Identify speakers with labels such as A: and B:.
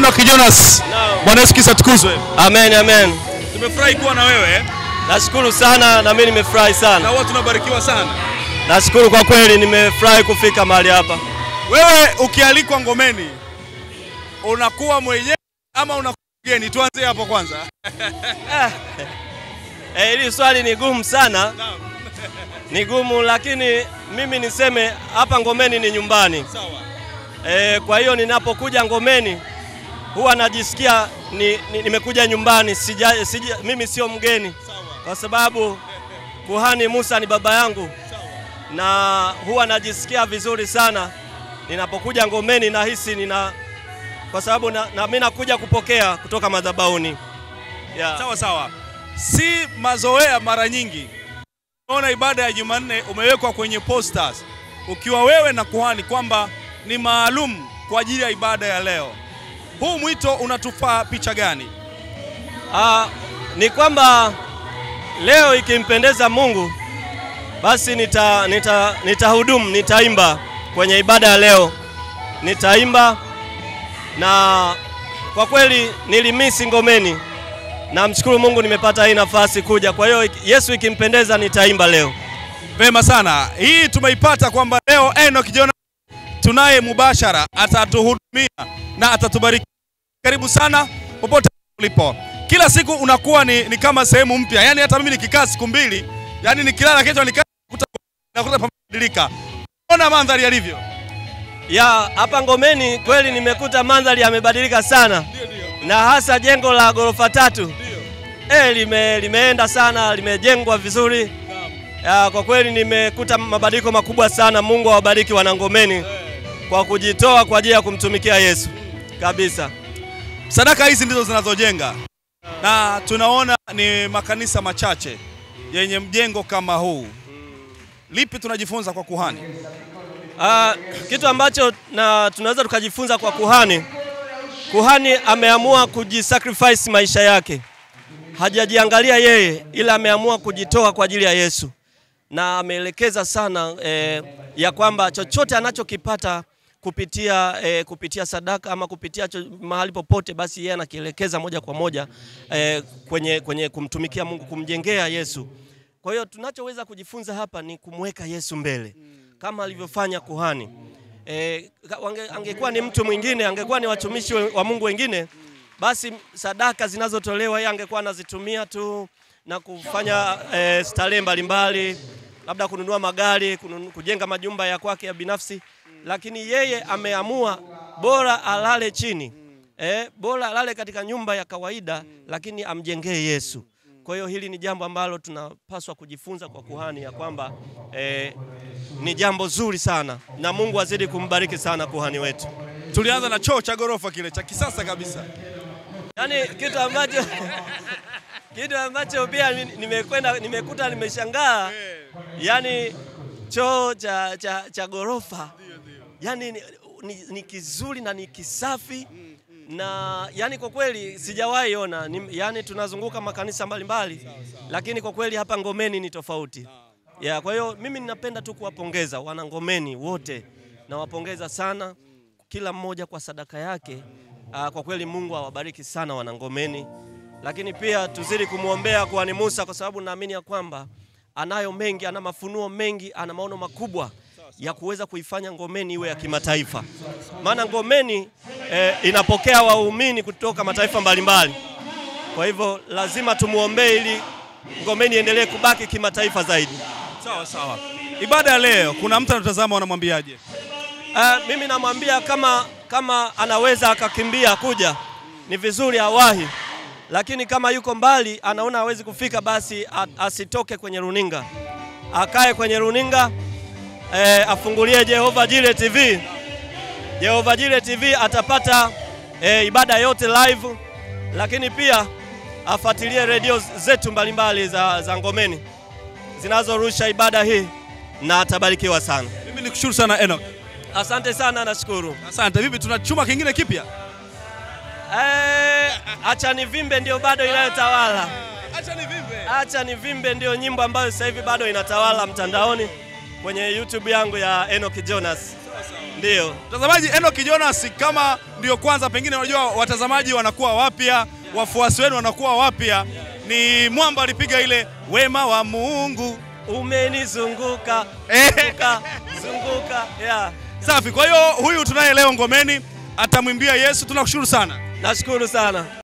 A: Enoch Jonas.
B: Naam.
A: Bwana Yesu Kristo atukuzwe.
B: Amen, amen.
A: Tumefurahi kuwa na wewe
B: Nashukuru sana na mimi nimefurahi
A: na
B: sana.
A: huwa tunabarikiwa sana.
B: Nashukuru kwa kweli nimefurahi kufika mahali hapa.
A: Wewe ukialikwa ngomeni unakuwa mwenyewe ama unakuwa mgeni? Tuanze hapo kwanza.
B: Eh, hili swali ni gumu sana. Ni gumu lakini mimi niseme hapa Ngomeni ni nyumbani.
A: Sawa.
B: Eh, kwa hiyo ninapokuja Ngomeni huwa najisikia ni, ni, nimekuja nyumbani sija, sija, mimi sio mgeni
A: Sawa.
B: kwa sababu kuhani Musa ni baba yangu na huwa najisikia vizuri sana ninapokuja Ngomeni, nahisi nina kwa sababu na, na mimi nakuja kupokea kutoka madhabahuni yeah.
A: Sawa sawa. Si mazoea mara nyingi. Unaona ibada ya Jumanne umewekwa kwenye posters ukiwa wewe na kuhani kwamba ni maalum kwa ajili ya ibada ya leo. Huu mwito unatufaa picha gani?
B: Ah, ni kwamba leo ikimpendeza Mungu basi nita nita nitahudumu, nitaimba kwenye ibada ya leo, nitaimba na kwa kweli nilimisi Ngomeni. Namshukuru Mungu nimepata hii nafasi kuja. Kwa hiyo Yesu ikimpendeza nitaimba leo.
A: Vema sana. Hii tumeipata kwamba leo Enoch Jonas tunaye mubashara, atatuhudumia na atatubariki. Karibu sana popote ulipo. Kila siku unakuwa ni, ni kama sehemu mpya, yaani hata mimi nikikaa siku mbili, yaani nikilala kesho nikaa nakuta nakuta pamebadilika. Ona mandhari yalivyo.
B: Ya hapa Ngomeni kweli nimekuta mandhari yamebadilika sana,
A: Ndio ndio.
B: na hasa jengo la ghorofa tatu
A: Ndio.
B: eh, lime, limeenda sana, limejengwa vizuri. Ya, kwa kweli nimekuta mabadiliko makubwa sana. Mungu awabariki wanangomeni kwa kujitoa kwa ajili ya kumtumikia Yesu kabisa.
A: Sadaka hizi ndizo zinazojenga, na tunaona ni makanisa machache yenye mjengo kama huu. Lipi tunajifunza kwa kuhani?
B: Ah, kitu ambacho na tunaweza tukajifunza kwa kuhani, kuhani ameamua kujisacrifice maisha yake, hajajiangalia yeye, ila ameamua kujitoa kwa ajili ya Yesu, na ameelekeza sana eh, ya kwamba chochote anachokipata kupitia eh, kupitia sadaka ama kupitia cho, mahali popote, basi yeye anakielekeza moja kwa moja eh, kwenye, kwenye kumtumikia Mungu, kumjengea Yesu. Kwa hiyo tunachoweza kujifunza hapa ni kumweka Yesu mbele kama alivyofanya kuhani. E, angekuwa ni mtu mwingine, angekuwa ni watumishi we- wa Mungu wengine, basi sadaka zinazotolewa yeye angekuwa anazitumia tu na kufanya e, starehe mbalimbali, labda kununua magari, kununu, kujenga majumba ya kwake ya binafsi, lakini yeye ameamua bora alale chini e, bora alale katika nyumba ya kawaida, lakini amjengee Yesu. Kwa hiyo hili ni jambo ambalo tunapaswa kujifunza kwa kuhani ya kwamba eh, ni jambo zuri sana na Mungu azidi kumbariki sana kuhani wetu.
A: Tulianza na choo cha ghorofa kile cha kisasa kabisa.
B: Yaani kitu ambacho kitu ambacho pia ni- nimekwenda nimekuta nimeshangaa, yaani choo cha, cha, cha ghorofa yaani ni, ni, ni kizuri na ni kisafi na yani kwa kweli sijawahi ona ni, yani tunazunguka makanisa mbalimbali lakini kwa kweli hapa Ngomeni ni tofauti ya, kwa hiyo mimi ninapenda tu kuwapongeza wana Ngomeni wote, nawapongeza sana kila mmoja kwa sadaka yake. Aa, kwa kweli Mungu awabariki sana wana Ngomeni, lakini pia tuzidi kumwombea kuhani Musa kwa sababu naamini ya kwamba anayo mengi, ana mafunuo mengi, ana maono makubwa ya kuweza kuifanya Ngomeni iwe ya kimataifa, maana Ngomeni eh, inapokea waumini kutoka mataifa mbalimbali. Kwa hivyo lazima tumuombee ili Ngomeni iendelee kubaki kimataifa zaidi.
A: Sawa sawa. Ibada ya leo, kuna mtu anatazama, wanamwambiaje?
B: Uh, mimi namwambia kama, kama anaweza akakimbia kuja ni vizuri awahi, lakini kama yuko mbali anaona hawezi kufika, basi a- asitoke kwenye runinga, akae kwenye runinga eh, afungulie Jehova Jire TV. Jehova Jire TV atapata eh, ibada yote live, lakini pia afuatilie redio zetu mbalimbali za, za Ngomeni zinazorusha ibada hii na atabarikiwa sana.
A: Mimi nikushukuru sana Enoch.
B: Asante sana, nashukuru.
A: Asante. Vipi, tuna chuma kingine kipya?
B: Eh, acha nivimbe ndio bado inayotawala.
A: Acha nivimbe.
B: Acha nivimbe ndio nyimbo ambayo sasa hivi bado inatawala mtandaoni kwenye YouTube yangu ya Enoch Jonas. Ndio.
A: Mtazamaji, Enock Jonas, kama ndio kwanza, pengine unajua watazamaji wanakuwa wapya, wafuasi wenu wanakuwa wapya, ni mwamba alipiga ile wema wa Mungu.
B: Umenizunguka
A: Eh.
B: zunguka zunguka. Yeah.
A: Safi. Kwa hiyo huyu tunaye leo ngomeni atamwimbia Yesu. Tunakushukuru sana.
B: Nashukuru sana.